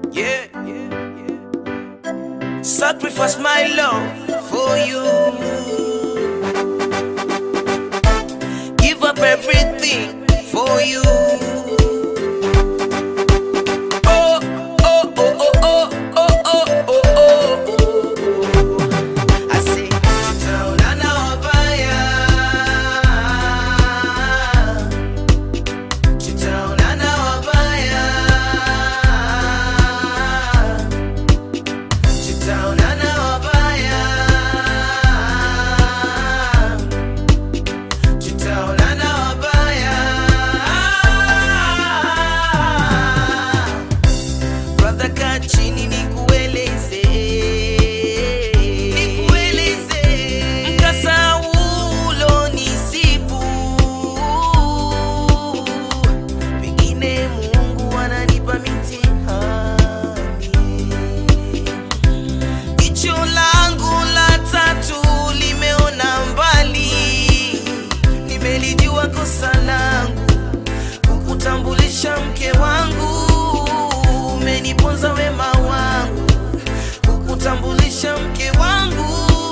Yeah. Sacrifice my love for you. Give up everything for you. Oh, oh, oh, oh, oh, oh, oh, oh, oh. I say, tutaonana wabaya. Tutaonana wabaya. Tutaonana wabaya. Tutaonana wabaya. Brother, kaa chini nikueleze. Nikueleze. Mkasa ulonisibu. Pengine Mungu ananipa mitihani. Jicho langu la tatu limeona mbali, nimelijua kosa langu kukutambulisha mke wangu, umeniponza wema wangu kukutambulisha mke wangu,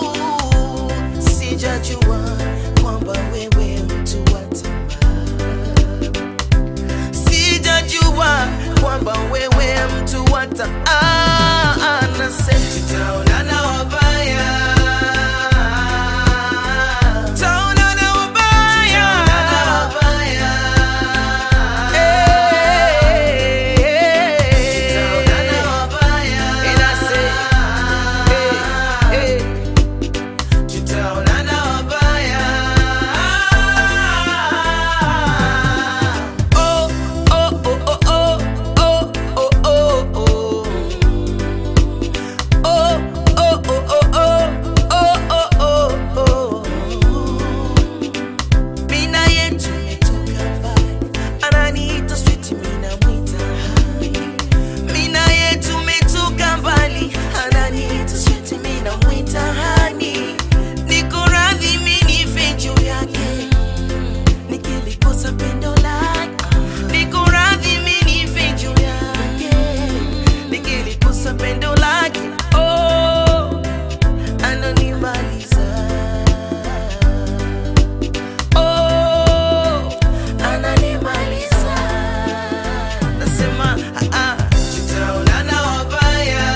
sijajua kwamba wewe mtu wa tamaa sijajua kwamba wewe mtu wata tutaonana wabaya Tutaonana wabaya. Eh. And I say, eh, eh. Tutaonana wabaya. Oh, oh, oh, oh, oh, oh, oh, oh, oh. Oh, oh, oh, oh, oh, oh, oh, oh, oh. Mina yetu imetoka mbali, ananiita sweet, mina mwita hai. Mina yetu imetoka mbali, ananiita sweet, mina mwita hani. Niko radhi mimi nife juu yake, nikilikosa pendo lake. Niko radhi mimi nife juu yake, nikilikosa pendo lake. Oh, ananimaliza. Oh, ananimaliza. Nasema, ah, ah, tutaonana wabaya.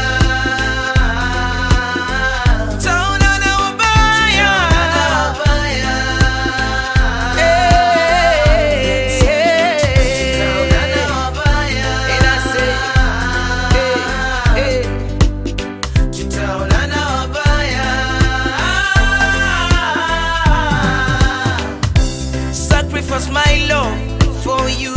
Tutaonana wabaya. Eh, tutaonana wabaya. And I say, eh, eh, tutaonana wabaya. Sacrifice my love for you.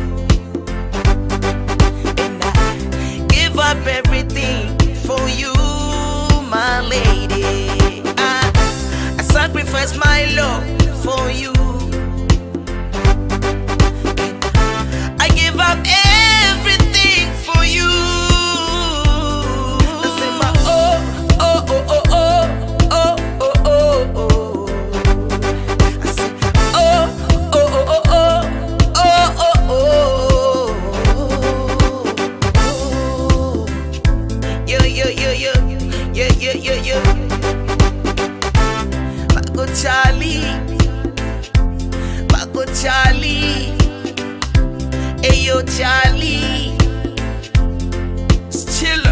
And I give up everything for you, my lady. I, I sacrifice my love for you. I give up everything for you. I say my oh, oh, oh, oh, oh, oh, oh, oh, oh. I say oh, oh, oh, oh, oh, oh, oh, oh, oh. Yo, yo, yo, yo, yo, yo, yo, yo. Mago Charlie, Mago Charlie. Ayo Charlie Chiller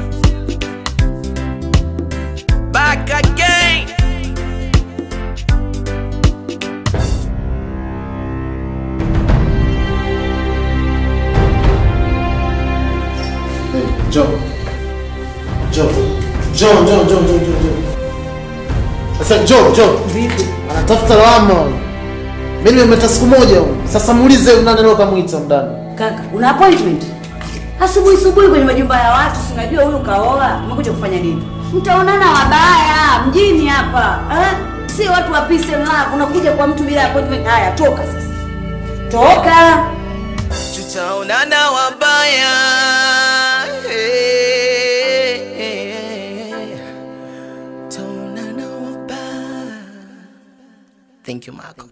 Back again Njoo. Njoo. Njoo, njoo, njoo, njoo, njoo, njoo. Sasa njoo, njoo. Vipi? Anatafuta lawama. huyu. Mimi nimemleta siku moja huyu. Sasa muulize huyu nani leo kamuita ndani. Kaka, una appointment? Asubuhi asubuhi kwenye majumba ya watu, si unajua huyu kaoa, umekuja kufanya nini? Mtaonana wabaya mjini hapa. Eh? Si watu wa peace and love, unakuja kwa mtu bila appointment. Haya, toka sasa. Toka. Tutaonana wabaya Eh, eh, eh. Tutaonana wabaya Thank you Marco